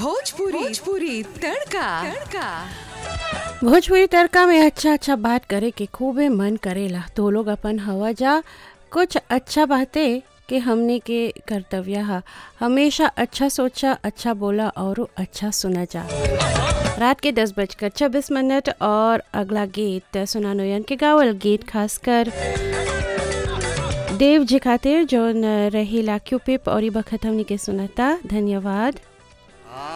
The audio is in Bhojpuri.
भोजपुरी भोजपुरी तड़का तड़का भोजपुरी तड़का में अच्छा अच्छा बात करे के खूबे मन करेला तो लोग अपन हवा जा कुछ अच्छा बातें कि हमने के कर्तव्य है हमेशा अच्छा सोचा अच्छा बोला और अच्छा सुना जा रात के दस बजकर छब्बीस मिनट और अगला गीत सुना नोयन के गावल गीत खासकर देव जी खातिर जो रही लाक्यू पिप और ई बखत हमने के सुनता धन्यवाद